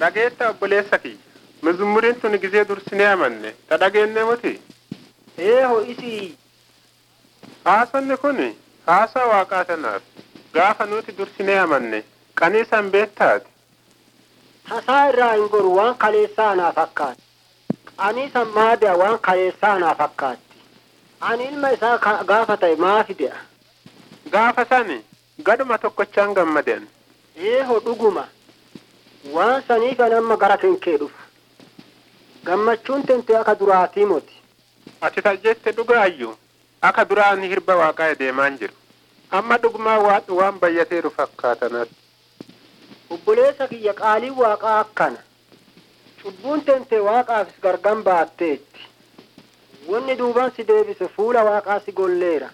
Dhageetta obboleessa kiyya. Mizumuriin tuni gisee dursinee amanne. Ta dhageenne muti. Eeho isii Haasonni kun haasaa waaqaa tanaaf. Gaafa nuti dursinee amanne. Qanii san beektaati. tasaa irraa hin goru waan kaleessaa anaa fakkaatti. Ani san maadi'a waan kaleessaa anaa fakkaatti. Ani ilma isaa ka- gaafa ta'e maa fide'a? Gaafa sani gaduma tokkochaan gammadan. Eeho dhuguma. Waan saniif ani amma gara kenkee dhufa. Gammachuun tente akka duraatii moti. Ati tajjette dhugaayyuu akka duraan hirba waaqaa deemaan jiru. Amma dhugumaa waan waan bayyateeru fakkaatanatti. Obboleessa kiyya qaaliin waaqaa akkana. Cubbuun tente waaqaafis gargan baatteetti. Wanni duubaan si deebise fuula waaqaa si golleera.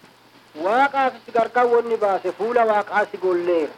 Waaqaafis gargan wanni baase fuula waaqaa si golleera.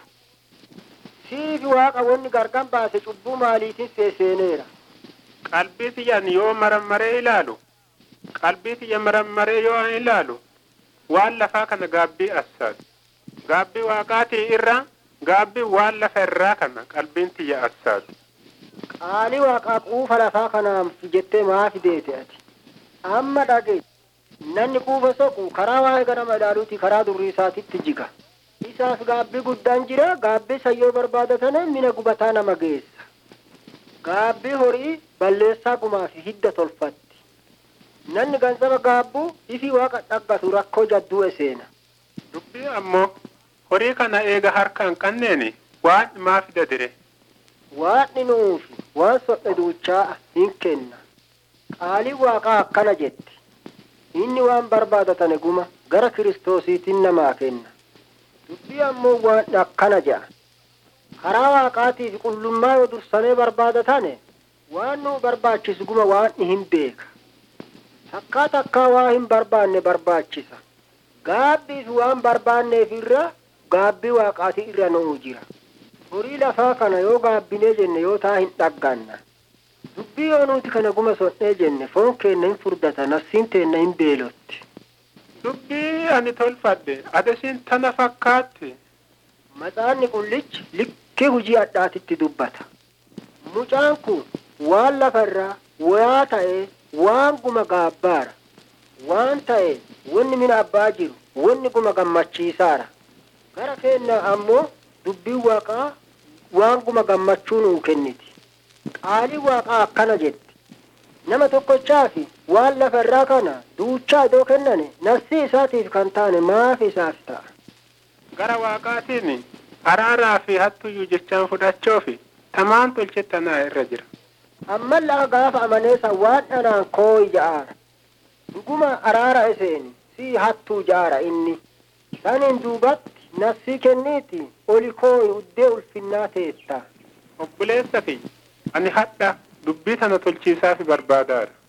Siifi waaqa wanni gargan baase cubbuu maaliitiin seeseeneera. Qalbii xiyyan yoo marammaree ilaalu. Qalbii xiyya marammaree yoo an ilaalu. Waan lafaa kana gaabbii assaati. Gaabbii waaqaatii irraa gaabbii waan lafa irraa kana qalbiin xiyya assaati. Qaalii waaqaa quufa lafaa kanaaf jettee maa fideete ati? Amma dhage. Namni quufa soqu karaa waa'ee ganama ilaaluuti karaa durrii isaatitti jiga. Isaaf gaabbii guddaan jira. Gaabbii sayyoo barbaadatan mina gubataa nama geessa. Gaabbii horii balleessaa gumaa fi hidda tolfatti. Namni gansaba gaabbuu ifi waaqa dhaggatu rakkoo jadduu eseena. Dubbii ammoo horii kana eega harka hin qabneeni waan maa fida dire. Waaqni nuufi waan sodhe duuchaa hin kenna. Qaaliin waaqaa akkana jetti. Inni waan barbaadatane guma gara kiristoosiitiin namaa kenna. Dubbii ammoo waan akkana jedha. Karaa waaqaatiif qullummaa yoo dursanii barbaadatane waan nu barbaachisu guma waan hin beeka. Takkaa takkaa waa hin barbaanne barbaachisa. Gaabbiif waan barbaanneef irra gaabbii waaqaati irra nu'u jira. Horii lafaa kana yoo gaabbinee jenne yoo taa hin dhagganna. Dubbii yoo nuti kana guma sodhee jenne foon keenna hin furdata nafsiin teenna hin beelotti. Dubbii ani tolfadhe adesiin tana fakkaatti. Matsaanni qullichi likkee hujii addaatitti dubbata. Mucaan kun waan lafarraa wayaa ta'ee waan guma gaabbaara. Waan ta'e wanni mina abbaa jiru wanni guma gammachiisaara. Gara keenya ammoo dubbiin waaqaa waan guma gammachuu nuu kenniti. Qaaliin waaqaa akkana jetti. Nama tokkochaafi waan lafarraa kana duuchaa idoo kennane nafsi isaatiif kan taane maaf isaaf ta'a. Gara waaqaatiin araaraa fi hattuyyuu jechaan fudhachoofi tamaan tolchettanaa irra jira. Amma lafa gaafa amaneessa waan dhanaan kooyi ja'aara. Dhuguma araara iseeni si hattuu ja'aara inni. Saniin duubatti nafsii kenniiti oli kooyi uddee ulfinnaa teetta. Obboleessa kiyya ani hadha dubbii tana tolchiisaafi barbaadaadha.